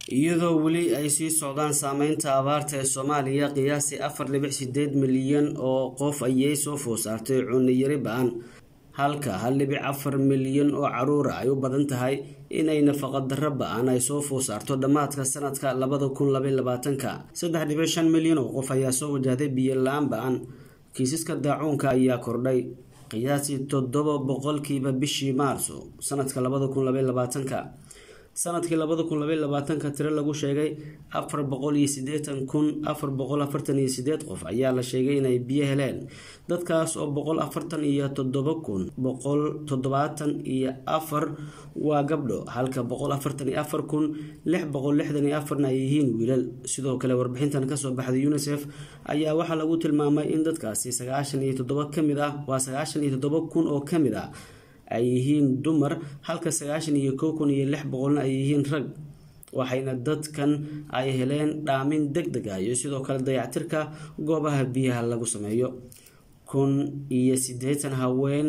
iyadoo weli ay sii socdaan saameynta abaarta ee soomaaliya qiyaasii afar dhibic sideed milyan oo qof ayay soo food saartay cunno yari ba-an halka hal dhibic afar milyan oo caruura ay u badan tahay inay nafaqadarro ba-an ay soo food saarto dhammaadka sanadka labada kun labay labaatanka saddex dhibic shan milyan oo qof ayaa soo wajahday biyo la-aan ba-an kiisaska daacuunka ayaa kordhay qiyaasii toddoba boqolkiiba bishii maarso sanadka labada kun labay labaatanka sanadkii labada kun labay labaatanka tiro lagu sheegay afar boqol iyo sideetan kun afar boqol afartan iyo sideed qof ayaa la sheegay inay biyo heleen dadkaas oo boqol afartan iyo toddoba kun boqol toddobaatan iyo afar waa gabdho halka boqol afartan iyo afar kun lix boqol lixdan iyo afarna ay yihiin wiilal sidoo kale warbixintan kasoo baxday unisef ayaa waxaa lagu tilmaamay in dadkaasi sagaashan iyo toddoba kamid ah waa sagaashan iyo toddoba kun oo kamid ah ay yihiin dumar halka sagaashan iyo kow kun iyo lix boqolna ay yihiin rag waxayna dadkan ay heleen dhaamin deg deg ah iyo sidoo kale dayactirka goobaha biyaha lagu sameeyo kun iyo siddeetan haween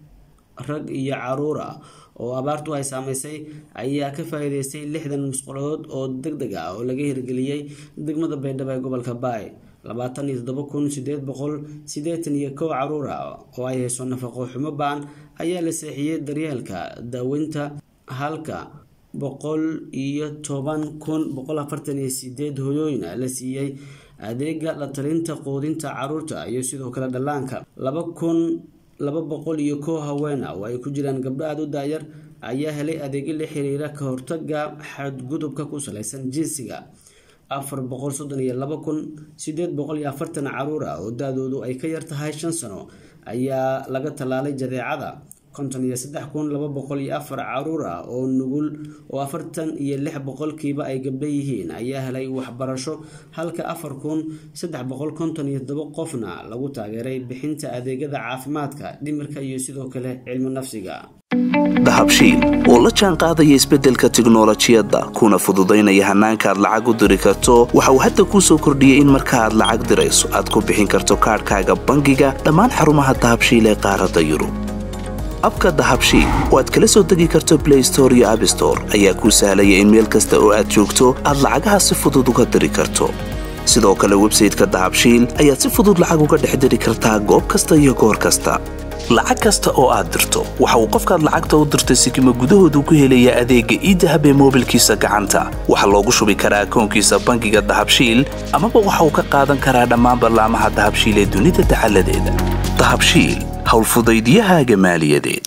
rag iyo caruur ah oo abaartu ay saameysay ayaa ka faa-iideystay lixdan musqulood oo deg deg ah oo laga hirgeliyey degmada baydhabo ee gobolka baay labaatan iyo toddoba kun sideed boqol siddeetan iyo kow caruur ah oo ay hayso nafaqo xumo ba-an ayaa la seexiyey daryeelka daaweynta halka boqol iyo toban kun boqol afartan iyo sideed hoyooyin la siiyey adeega la talinta quudinta caruurta iyo sidoo kale dhallaanka laba kun laba boqol iyo kow haweena oo ay ku jiraan gabdho aada u daayar ayaa helay adeegyo la xiriira ka hortaga xadgudubka ku saleysan jinsiga afar boqol soddon iyo laba kun sideed boqol iyo afartan caruur ah oo da-doodu ay ka yar tahay shan sano ayaa laga tallaalay jadeecada konton iyo saddex kun laba boqol iyo afar caruur ah oo nugul oo afartan iyo lix boqolkiiba ay gabdho yihiin ayaa helay waxbarasho halka afar kun saddex boqol konton iyo todoba qofna lagu taageeray bixinta adeegyada caafimaadka dhimirka iyo sidoo kale cilmi nafsiga dahabshiil oo la jaan qaadaya isbeddelka tiknolojiyadda kuna fududaynaya hannaanka aad lacag u diri karto waxa uu hadda kuu soo kordhiyey in marka aad lacag dirayso aad ku bixin karto kaadhkaaga bangiga dhammaan xarumaha dahabshiil ee qaaradda yurub abka dahabshiil oo aad kala soo degi karto blay store iyo abstore ayaa kuu sahlaya in meel kasta oo aad joogto aad lacagaha si fudud uga diri karto sidoo kale websayteka dahabshiil ayaad si fudud lacag uga dhex diri kartaa goob kasta iyo goor kasta lacag kasta oo aad dirto waxa uu qofkaad lacagta u dirtay sikima gudahoodu ku helayaa adeegga iidahab ee moobilkiisa gacanta waxaa loogu shubi karaa akoonkiisa bangiga dahabshiil amaba waxa uu ka qaadan karaa dhammaan ballaamaha dahabshiil ee dunida dacaladeeda dahabshiil howlfudaydyahaaga maaliyadeed